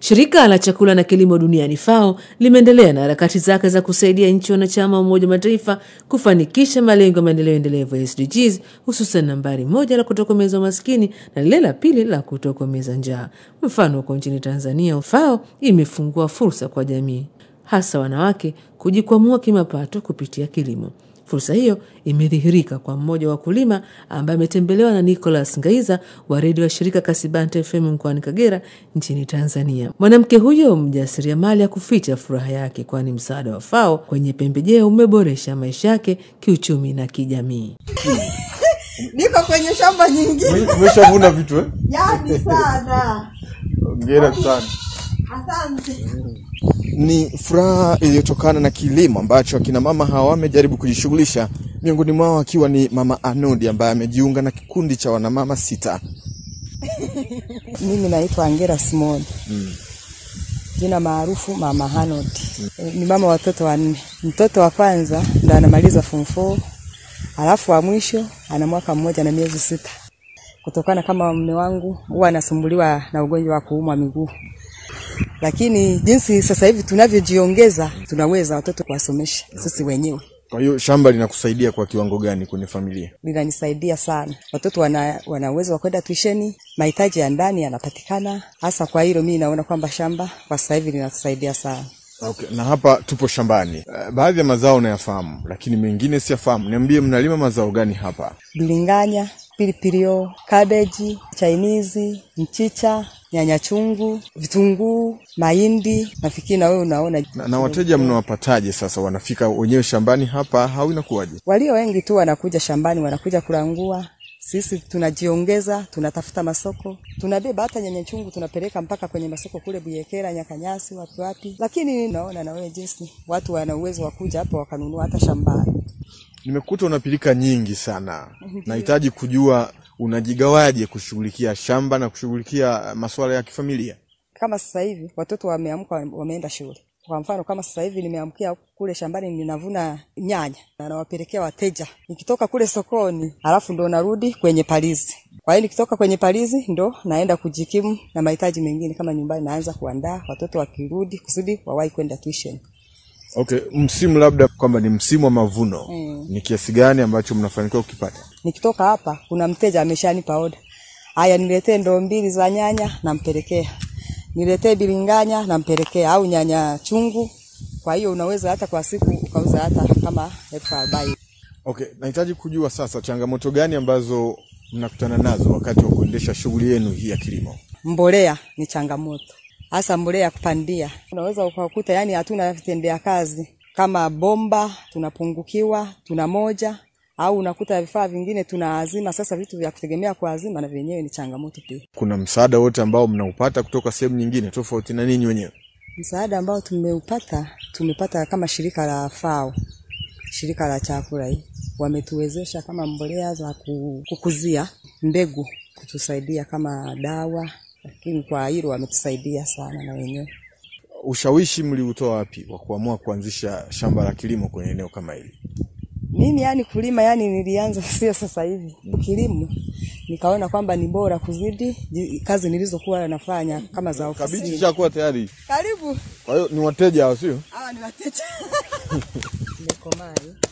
Shirika la chakula na kilimo duniani FAO limeendelea na harakati zake za kusaidia nchi wanachama wa Umoja wa Mataifa kufanikisha malengo ya maendeleo endelevu ya SDGs, hususan nambari moja la kutokomeza umaskini na lile la pili la kutokomeza njaa. Mfano, huko nchini Tanzania, FAO imefungua fursa kwa jamii, hasa wanawake, kujikwamua kimapato kupitia kilimo. Fursa hiyo imedhihirika kwa mmoja wa wakulima ambaye ametembelewa na Nicholas Ngaiza wa redio ya shirika Kasibante FM mkoani Kagera nchini Tanzania. Mwanamke huyo mjasiriamali akuficha furaha yake, kwani msaada wa FAO kwenye pembejeo umeboresha maisha yake kiuchumi na kijamii. Niko kwenye shamba nyingine. Umeshavuna vitu eh? Yani sana. Hongera sana. Asante. Ni furaha iliyotokana na kilimo ambacho akina mama hawa wamejaribu kujishughulisha, miongoni mwao akiwa ni mama Anodi ambaye amejiunga na kikundi cha wanamama sita. Mimi naitwa Angela Simon. Jina maarufu Mama Hanod. Ni mama watoto wanne. Mtoto wa kwanza ndo anamaliza form 4. Alafu wa mwisho ana mwaka mmoja na miezi sita. Kutokana kama mume wangu huwa anasumbuliwa na ugonjwa wa kuumwa miguu. Lakini jinsi sasa hivi tunavyojiongeza tunaweza watoto kuwasomesha sisi wenyewe. Kwa hiyo shamba linakusaidia kwa kiwango gani kwenye familia? linanisaidia sana. Watoto wana, wana uwezo wa kwenda tuisheni, mahitaji ya ndani yanapatikana. Hasa kwa hilo mimi naona kwamba shamba kwa sasa hivi linatusaidia sana. Okay, na hapa tupo shambani. Uh, baadhi ya mazao nayafahamu, lakini mengine siyafahamu. Niambie, mnalima mazao gani hapa? Bilinganya, pilipili hoho, kabeji, chainizi, mchicha, nyanya chungu, vitunguu, mahindi. Nafikiri na wewe unaona Na, na wateja mnawapataje sasa? Wanafika wenyewe shambani hapa au inakuwaje? walio wengi tu wanakuja shambani, wanakuja kulangua. Sisi tunajiongeza, tunatafuta masoko, tunabeba hata nyanya chungu tunapeleka mpaka kwenye masoko kule Buyekera, Nyakanyasi, wapi wapi. Lakini naona na wewe jinsi watu wana uwezo wa kuja hapo wakanunua hata shambani. Nimekuta unapilika nyingi sana, nahitaji kujua unajigawaje kushughulikia shamba na kushughulikia masuala ya kifamilia. Kama sasa hivi watoto wameamka, wameenda shule. Kwa mfano kama sasa hivi nimeamkia kule shambani, ninavuna nyanya na nawapelekea wateja. Nikitoka kule sokoni, alafu ndo narudi kwenye palizi. Kwa hiyo nikitoka kwenye palizi ndo naenda kujikimu na mahitaji mengine kama nyumbani, naanza kuandaa watoto wakirudi, kusudi wawahi kwenda tuition. Okay, msimu labda kwamba ni msimu wa mavuno Mm. ni kiasi gani ambacho mnafanikiwa kukipata? Nikitoka hapa, kuna mteja ameshanipa oda, haya, niletee ndoo mbili za nyanya, nampelekea. Niletee bilinganya, nampelekea, au nyanya chungu. Kwa hiyo unaweza hata kwa siku ukauza hata kama elfu arobaini. Okay, nahitaji kujua sasa changamoto gani ambazo mnakutana nazo wakati wa kuendesha shughuli yenu hii ya kilimo. Mbolea ni changamoto, hasa mbolea ya kupandia. Unaweza ukakuta yani hatuna vitendea kazi kama bomba, tunapungukiwa, tuna moja au unakuta vifaa vingine tuna azima. Sasa vitu vya kutegemea kwa azima na vyenyewe ni changamoto pia. Kuna msaada wote ambao mnaupata kutoka sehemu nyingine tofauti na ninyi wenyewe? Msaada ambao tumeupata tumepata kama shirika la FAO, shirika la chakula hii, wametuwezesha kama mbolea za ku- kukuzia mbegu, kutusaidia kama dawa, lakini kwa hilo wametusaidia sana na wenyewe. Ushawishi mliutoa wapi wa kuamua kuanzisha shamba la kilimo kwenye eneo kama hili? Mimi yani kulima yani nilianza sio sasa hivi kilimo, nikaona kwamba ni bora kuzidi ji- kazi nilizokuwa nafanya kama za Kabichi ofisini. ishakuwa tayari, Karibu, kwa hiyo ni wateja hao, sio? hawa ni wateja. Nimekomaa hii.